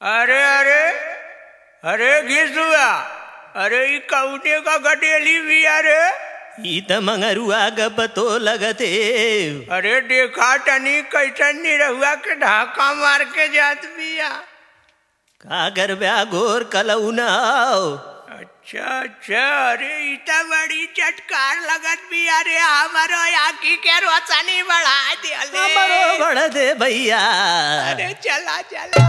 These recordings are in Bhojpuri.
अरे अरे अरे घिसुआ अरे ई कौने का गडेली भी अरे ई त मंगरुआ ग पतो लगते अरे देखा तनी कैसन निरहुआ के ढाका मार के जात बिया का करब्या गोर कलौनाओ अच्छा अच्छा अरे ई त बड़ी चटकार लगत भी अरे हमारो आँखी के रोशनी बढ़ा दिया बड़ो बड़ दे भैया अरे चला चला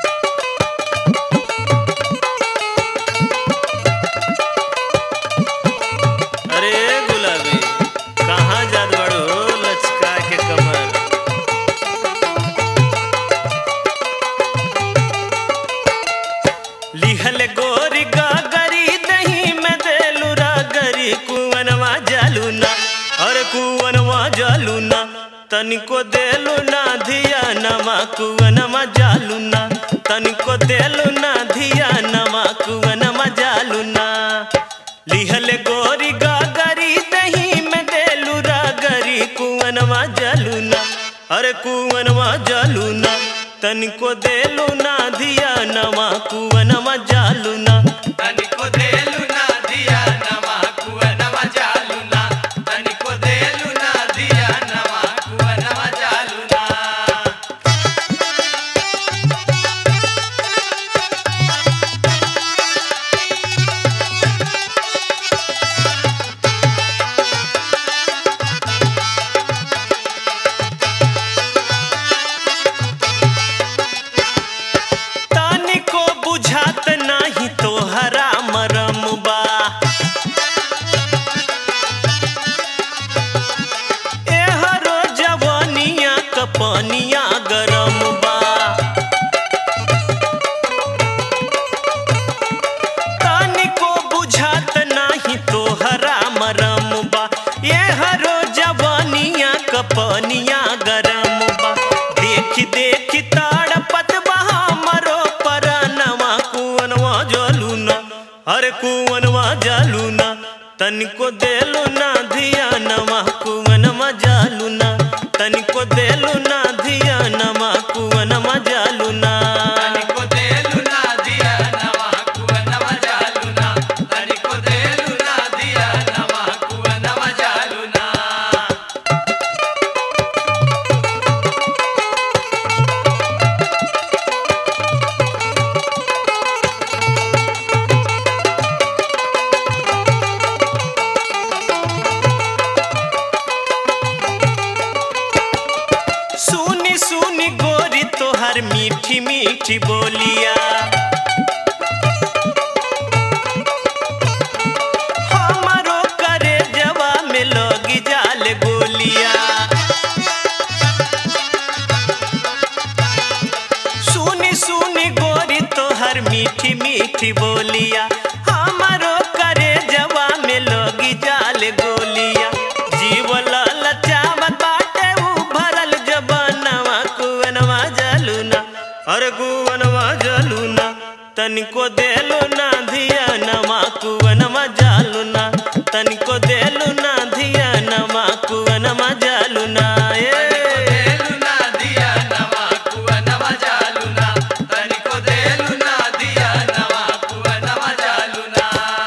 अरे गुलाबी कहाँ जात बड़ो लचका के कमर लिहल गोरी गागरी दही में देलुरा गरी कुवनवा जालूना अरे कुवनवा जालूना तनिको देलु ना धिया नमा कुवनमा जालूना तनिको देलु ना धिया नमा कुवनमा जालूना लिहल गोरी गागरी दही में देलु रागरी कुवनवा जालूना अरे कुवनवा जालूना तनिको देलु ना धिया नमा कुवनवा जालूना तनिको देलु ना दिया नमा कुवनवा जालुना तनिको देलु ना दिया नमा कुवनवा जालुना तानिको बुझात नाही तोहरा मरम बा एहरो जवानिया कपनिया गरम बा तानिको बुझात नाही तोहरा मरम बा एहरो जवानिया कपनिया गरम बा देखी देखी ताड़पत बहा मरो परनवा कुवनवा जलूना अरे कुवनवा जलूना तनिको देलु ना धिया नवा कुवनमा जालूना तनिको देलु ना धिया नवा कुवनमा जालूना तनिको देलु ना दिया नमा कुवनवा जालुना तनिको देलु ना दिया नमा कुवनवा जालुना सुनी सुनी गोरी तोहर मीठी मीठी बोलिया हमारो करे जवा में लगी जाल गोलिया सुनी सुनी गोरी तोहर मीठी मीठी बोलिया हमारो करे जवा में लगी जाल गोलिया जीव ललचावत बाटे उ भरल जबनवा कुवनवा जलूना अरे कुवनवा जलूना तनिको देलु ना धिया नमा कुवनमा जालूना तनिको देलु ना धिया नमा कुवनमा जालूना तनिको ए देलु ना दिया नमा कुवनवा जालुना तनिको देलु ना दिया नमा कुवनवा जालुना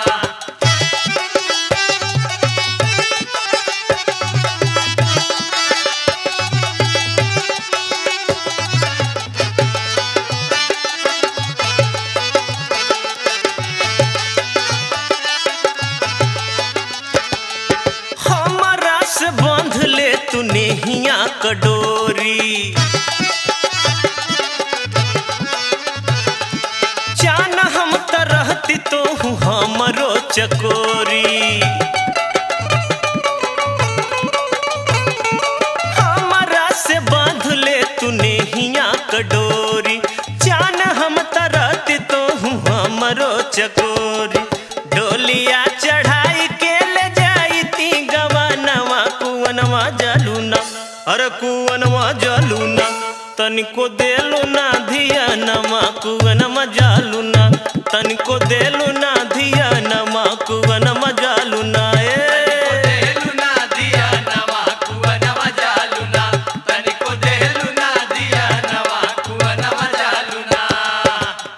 हमरा से बांध ले तू नेहिया कडोरी जान हम त रहती तो हूँ हमरो चकोरी हमरा से बांध ले तू नेहिया कडोरी जान हम त रहती तो हूँ हमरो चकोरी डोलिया चढ़ाई के ले जाई ती गवनवा कुवनवा जलूना अरे कुवनवा जलूना तनिको देलु ना धिया नमा कुवनमा जालूना तनिको देलु ना धिया नमा कुवनमा जालूना तनिको ए देलु ना दिया नमा कुवनवा जालुना तनिको देलु ना दिया नमा कुवनवा जालुना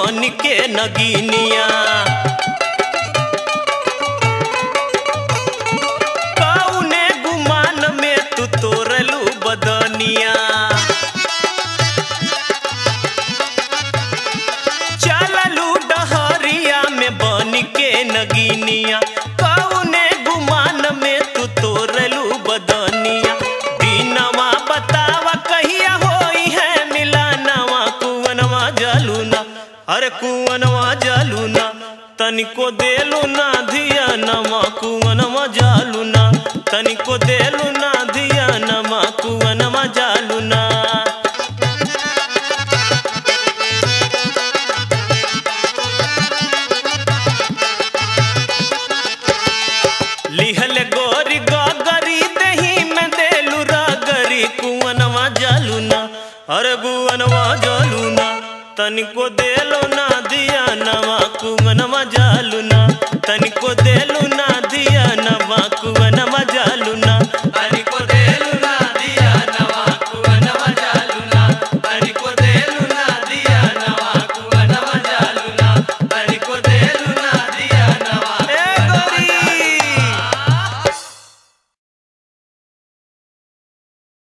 बन के नगीनिया कौने गुमान में तू तोरलू बदनिया चललू डहरिया में बन के नगीनिया कौने गुमान में तू तोरलू बदनिया दिनवा बतावा कहिया होई है मिलानवा कुवनवा जलूना अरे कुवनवा जलूना तनिको देलू ना धिया नमा कुवनवा जालूना तनिको देलू ना धिया नमा कुवनवा जालूना लिहल गोरी गगरी दही में देलू रगरी कुवनवा जालूना अरे गुवनवा जालूना तनिको देलो ना दिया नवा कुवनवा जालूना तनिको देलो